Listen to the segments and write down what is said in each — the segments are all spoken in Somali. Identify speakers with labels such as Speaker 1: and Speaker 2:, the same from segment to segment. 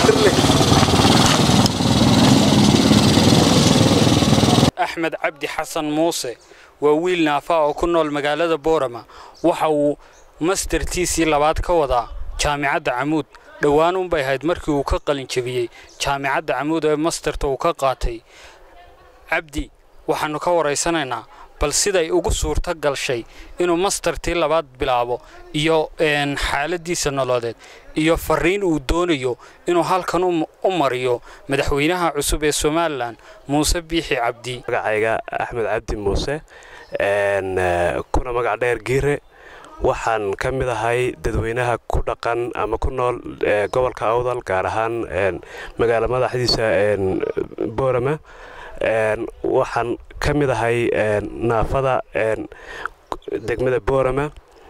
Speaker 1: axmed cabdi xasan muuse waa wiil naafa oo ku nool magaalada boorama waxa uu mastartiisii labaad ka wadaa jaamicadda camuud dhowaan unbay ahayd markii uu ka qalin jebiyey jaamicadda camuud ee mastarta uu ka qaatay cabdi waxaannu ka waraysanaynaa bal siday ugu suurto galshay inuu mastartii labaad bilaabo iyo xaaladiisa nololeed iyo fariin uu doonayo inuu halkan u mariyo madaxweynaha cusub ee somalilan muuse biixi cabdi
Speaker 2: magacayga axmed cabdi muuse kuna magac dheer giire waxaan ka mid ahay dadweynaha ku dhaqan ama ku nool gobolka awdal gaar ahaan magaala madaxdiisa boorama waxaan ka mid ahay naafada degmada boorama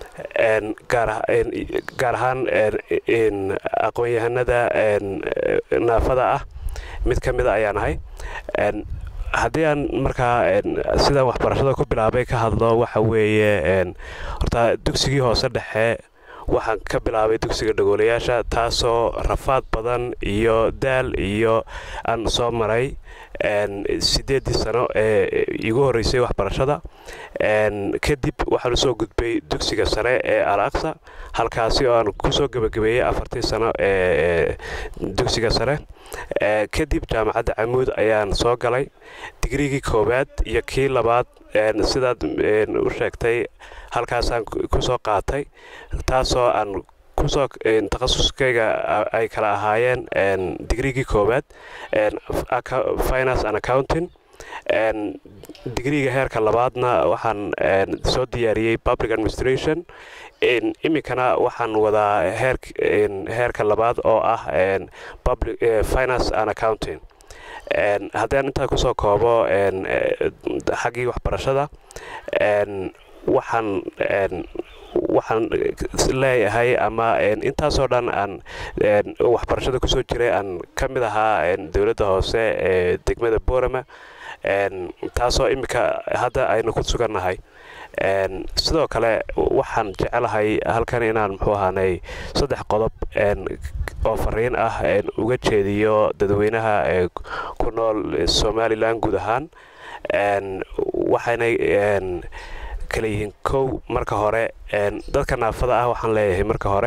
Speaker 2: gaar ahaan aqoon-yahanada naafada ah mid ka mida ayaan ahay haddii aan markaa sidaan waxbarashada ku bilaabay ka hadlo waxa weeye horta dugsigii hoose dhexe waxaan ka bilaabay dugsiga dhagoolayaasha taasoo rafaad badan iyo daal iyo aan soo maray siddeeddii sano ee igu horreysay waxbarashada kadib waxaan usoo gudbay dugsiga sare ee al aqsa halkaasi oo aan kusoo gebagabeeyey afartii sano ee dugsiga sare kadib jaamacadda camuud ayaan soo galay digrigii koowaad iyo kii labaad sidaad u sheegtay halkaasaan kusoo qaatay taasoo aan kusoo takhasuskayga ay kala ahaayeen digrigii koowaad finance and accounting digriga heerka labaadna waxaan soo diyaariyey public administration iminkana waxaan wadaa heerka labaad oo ah finance and accounting haddaan intaa kusoo koobo xaggii waxbarashada waxaan waxaan leeyahay ama intaasoo dhan aan waxbarashada kusoo jiray aan ka mid ahaa dowladda hoose ee degmada boorama taasoo iminka hadda aynu ku sugannahay sidoo kale waxaan jecelahay halkan inaan muxuu ahaanay saddex qodob oo fariin ah uga jeediyo dadweynaha ee ku nool somalilan guud ahaan waxaynay kala yihiin kow marka hore dadka naafada ah waxaan leeyahay marka hore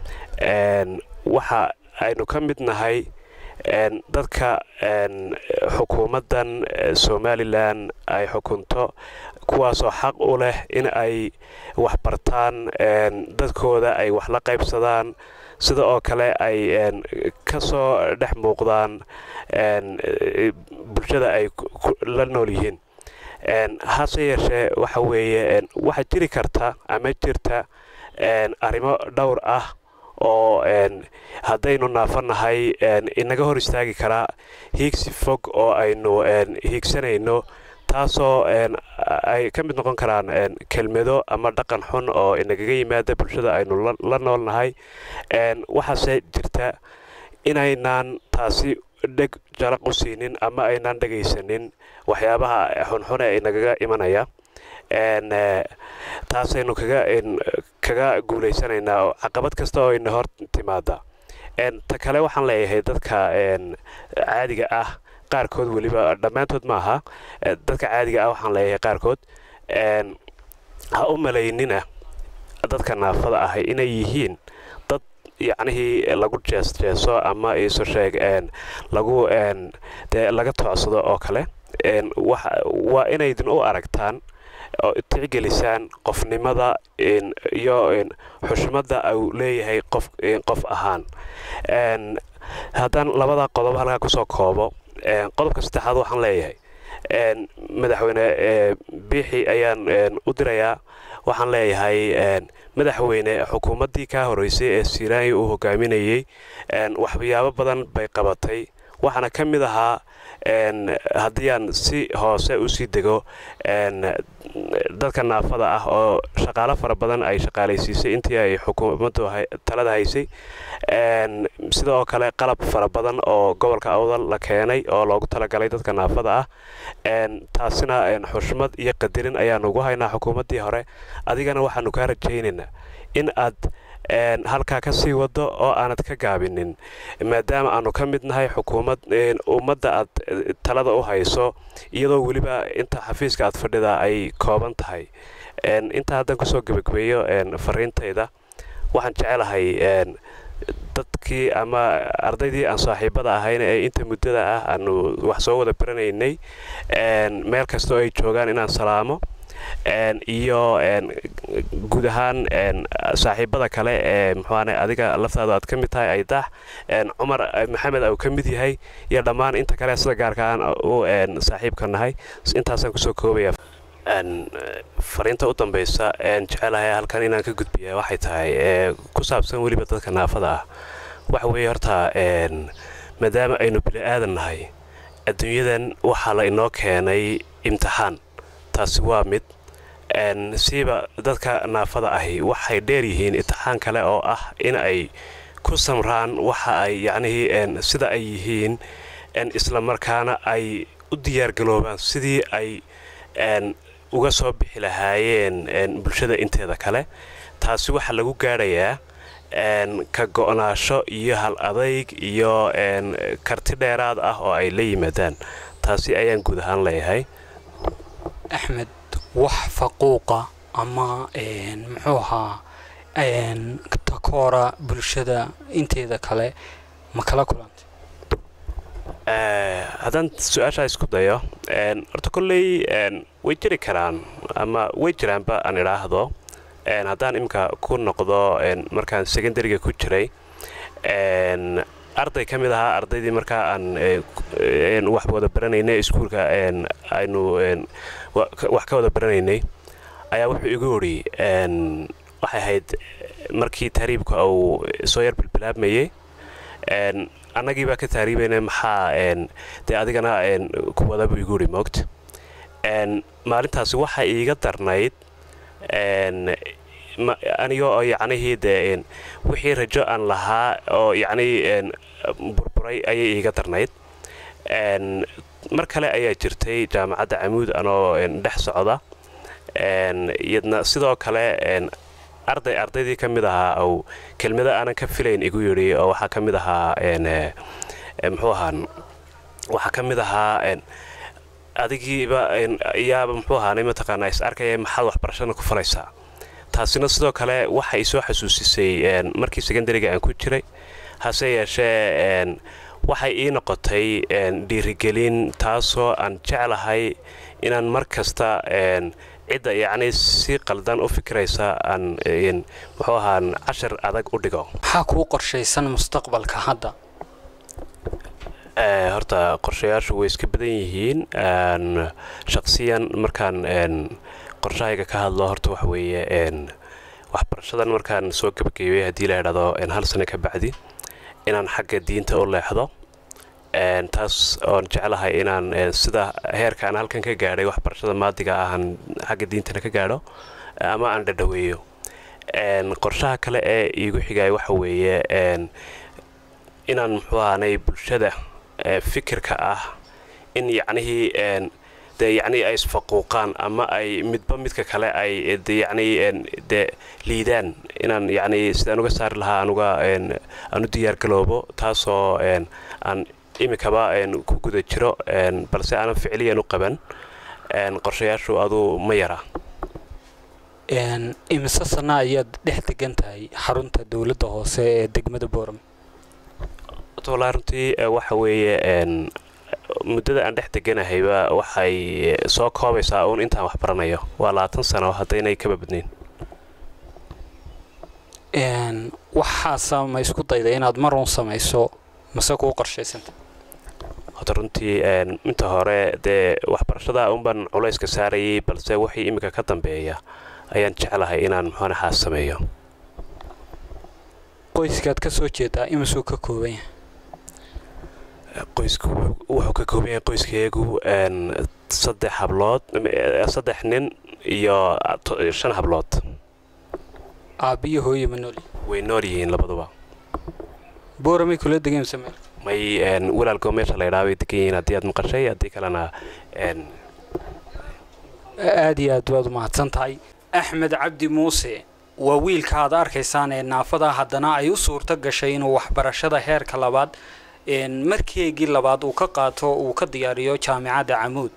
Speaker 2: waxa aynu ka mid nahay dadka xukuumaddan somalilan ay xukunto kuwaasoo xaq u leh in ay waxbartaan dadkooda ay wax la qaybsadaan sida oo kale ay ka soo dhex muuqdaan bulshada ay la nool yihiin hase yeeshee waxa weeye waxaa jiri karta ama jirta arrimo dhowr ah oo haddaynu naafanahay inaga hor istaagi karaa hiigsi fog oo aynu hiigsanayno taasoo ay ka mid noqon karaan kelmado ama dhaqan xun oo inagaga yimaada bulshada aynu la noolnahay waxaase jirta inaynaan taasi dheg jaraq u siinin ama aynaan dhegaysanin waxyaabaha xunxun ee inagaga imanaya taasaynu kaga guulaysanaynaa oo caqabad kasta oo ina hor timaada ta kale waxaan leeyahay dadka caadiga ah qaarkood weliba dhammaantood ma aha dadka caadiga ah waxaan leeyahay qaarkood ha u malaynina dadka naafada ah inay yihiin dad yacnihii lagu jeesjeeso ama isu sheeg lagu dee laga toocsado oo kale waa inaydin u aragtaan oo tixgelisaan qofnimada iyo xushmadda uu leeyahay qof qof ahaan haddaan labada qodob halkaa kusoo koobo qodobka saddexaad waxaan leeyahay madaxweyne biixi ayaan u dirayaa waxaan leeyahay madaxweyne xukuumaddii kaa horreysay ee siiraanyi uu hogaaminayey waxyaabo badan bay qabatay waxaana ka mid ahaa haddii aan si hoose u sii dego dadka naafada ah oo shaqaalo fara badan ay shaqaalaysiisay intii ay xukuumaddu talada haysay sida oo kale qalab fara badan oo gobolka awdal la keenay oo loogu talagalay dadka naafada ah taasina xushmad iyo qadirin ayaanu ugu haynaa xukuumaddii hore adigana waxaanu kaa rajaynaynaa in aad halkaa ka sii wado oo aanad ka gaabinin maadaama aanu ka mid nahay xukuumad ummadda aad talada u hayso iyadoo weliba inta xafiiska aad fadhida ay kooban tahay intaa haddaan kusoo gebagabeeyo fariintayda waxaan jecelahay dadkii ama ardaydii aan saaxiibada ahayn ee inta muddada ah aanu wax soo wada baranaynay meel kastoo ay joogaan inaan salaamo iyo guud ahaan saaxiibada kale ee muxuaane adiga laftaadu aad ka mid tahay aydax cumar maxamed uu ka mid yahay iyo dhammaan inta kale sida gaarka aan u saaxiibka nahay intaasaan kusoo koobaya fariinta u dambaysa jecelahay halkan inaan ka gudbiya waxay tahay ku saabsan weliba dadka naafada ah waxa weeye horta maadaama aynu bini aadan nahay adduunyadan waxaa la inoo keenay imtixaan taasi waa mid siiba dadka naafada ahi waxay dheer yihiin imtixaan kale oo ah in ay ku samraan waxa ay yacnihii sida ay yihiin islamarkaana ay u diyaargaloobaan sidii ay uga soo bixi lahaayeen bulshada inteeda kale taasi waxaa lagu gaadhayaa ka go'naasho iyo hal adayg iyo karti dheeraad ah oo ay la yimaadaan taasi ayaan guud ahaan leeyahay
Speaker 1: axmed wax faquuqa ama muxuu ahaa takoora bulshada inteeda kale ma kala kulantay
Speaker 2: haddaan su-aashaa isku dayo horta kolley way jiri karaan ama way jiraanba aan idhaahdo haddaan iminka ku noqdo markaan secondariga ku jiray arday ka mid ahaa ardaydii markaa aan wax wada baranaynay iskuulka aynu wax ka wada baranaynay ayaa wuxuu igu odhi waxay ahayd markii tahriibka uu soo yar bilbilaabmayey annagii baa ka tahriibayna maxaa dee adigana kuwada buu igu idhi moogta maalintaasi waxaa iiga darnayd aniga oo yacnihii dee wixii rajo aan lahaa oo yacnii burburay ayay iiga darnayd mar kale ayaa jirtay jaamacadda camuud anoo dhex socda iyadna sidoo kale arday ardaydii ka mid ahaa ou kelmado aanan ka filayn igu yidhi oo waxaa ka mid ahaa muxuu ahaa waxaa ka mid ahaa adigiiba yaaba muxuu ahaanay mataqaanaa is arkaya maxaad waxbarashada ku falaysaa taasina sidoo kale waxa i soo xasuusisay markii secondariga aan ku jiray hase yeeshee waxay ii noqotay dhiirigelin taasoo aan jeclahay inaan mar kasta cidda yacnii si qaldan u fikiraysa aan muxuu ahaan cashar adag u dhigo
Speaker 1: maxaa kuu qorshaysan mustaqbalka hadda
Speaker 2: horta qorshayaashu way iska badan yihiin shaqsiyan markaan qorshahayga ka hadlo horta waxa weeye waxbarashadan markaan soo gebagaybay haddii la idhahdo hal sano ka bacdi inaan xagga diinta u leexdo taas oon jeclahay inaan sida heerka aan halkan ka gaadhay waxbarashada maadiga ahan xagga diintana ka gaadho ama aan dhadhaweeyo qorshaha kale ee iigu xigaya waxa weeye inaan muxuu ahaanay bulshada fikirka ah in yacnihii dee yacnii ay isfaquuqaan ama ay midba midka kale ay yacnii dee liidaan inaan yacnii sidaan uga saari lahaa anuga aan u diyaargaloobo taasoo aan imikaba ku guda jiro balse aanan ficliyan u qaban qorshayaashu aduu ma yara
Speaker 1: imise sana ayaad dhex degan tahay xarunta dowladda hoose ee degmada boorame
Speaker 2: walaa runtii waxa weeye muddada aan dhex deganahayba waxay soo koobaysaa uun intaan wax baranayo waa labaatan sano haddaynay kaba badnayn
Speaker 1: waxaasa ma isku dayda inaad mar uun samayso mase kuu qorshaysanta
Speaker 2: hota runtii inta hore dee waxbarashada unbaan culayska saarayay balse wixii iminka ka dambeeya ayaan jeclahay inaan muxuane xaas sameeyo
Speaker 1: qoyskaad ka soo jeedaa imisuu ka kooban yahay
Speaker 2: qoysku wuxuu ka kooban yahay qoyskeegu saddex hablood saddex nin iyo shan hablood
Speaker 1: aabbiyo hooye ma nool
Speaker 2: way nool yihiin labaduba
Speaker 1: booramay kula degan mise meel
Speaker 2: may walaalkoo meesha la idhaa bay degan yihiin haddii aad maqashay haddii kalena
Speaker 1: aada iyo aad baad umahadsan tahay axmed cabdi muuse waa wiilka aad arkaysaan ee naafada haddana ay u suurto gashay inuu waxbarashada heerka labaad markeegii labaad uu ka qaato uu ka diyaariyo jaamicadda camuud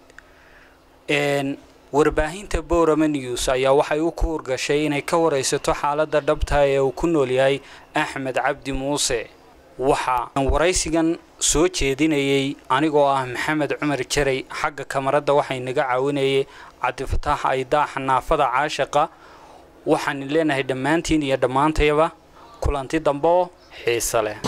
Speaker 1: warbaahinta borama news ayaa waxay u kuur gashay inay ka waraysato xaaladda dhabta ee uu ku nool yahay axmed cabdi muuse waxa waraysigan soo jeedinayay anigoo ah maxamed cumar jaray xagga kamaradda waxay naga caawinayay cabdifataax aydaaxa naafada caashiqa waxaan leenahay dhammaantiin iyo dhammaantayaba kulanti dambe oo xiise leh